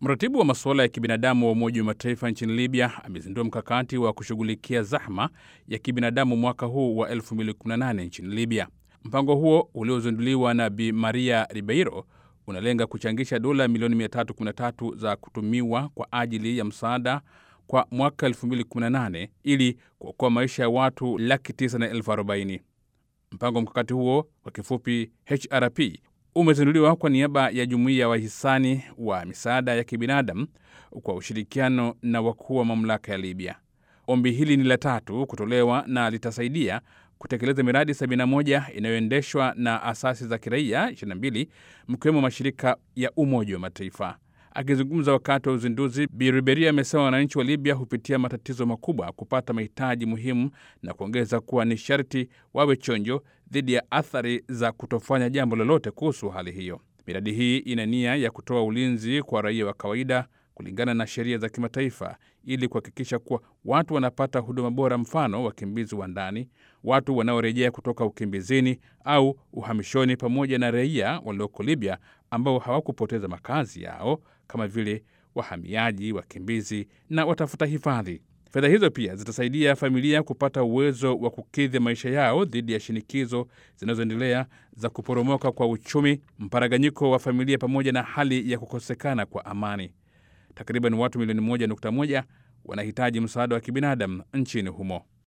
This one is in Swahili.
Mratibu wa masuala ya kibinadamu wa Umoja wa Mataifa nchini Libya amezindua mkakati wa kushughulikia zahma ya kibinadamu mwaka huu wa 2018 nchini Libya. Mpango huo uliozinduliwa na Bi Maria Ribeiro unalenga kuchangisha dola milioni 313 za kutumiwa kwa ajili ya msaada kwa mwaka 2018 ili kuokoa maisha ya watu laki tisa na elfu arobaini. Mpango mkakati huo kwa kifupi HRP umezinduliwa kwa niaba ya jumuiya ya wahisani wa misaada ya kibinadamu kwa ushirikiano na wakuu wa mamlaka ya Libya. Ombi hili ni la tatu kutolewa na litasaidia kutekeleza miradi 71 inayoendeshwa na asasi za kiraia 22 mkiwemo mashirika ya Umoja wa Mataifa. Akizungumza wakati wa uzinduzi, Bi Riberia amesema wananchi wa Libya hupitia matatizo makubwa kupata mahitaji muhimu na kuongeza kuwa ni sharti wawe chonjo dhidi ya athari za kutofanya jambo lolote kuhusu hali hiyo. Miradi hii ina nia ya kutoa ulinzi kwa raia wa kawaida kulingana na sheria za kimataifa ili kuhakikisha kuwa watu wanapata huduma bora, mfano wakimbizi wa ndani, watu wanaorejea kutoka ukimbizini au uhamishoni, pamoja na raia walioko Libya ambao hawakupoteza makazi yao kama vile wahamiaji, wakimbizi na watafuta hifadhi. Fedha hizo pia zitasaidia familia kupata uwezo wa kukidhi maisha yao dhidi ya shinikizo zinazoendelea za kuporomoka kwa uchumi, mparaganyiko wa familia, pamoja na hali ya kukosekana kwa amani. Takriban watu milioni 1.1 wanahitaji msaada wa kibinadamu nchini humo.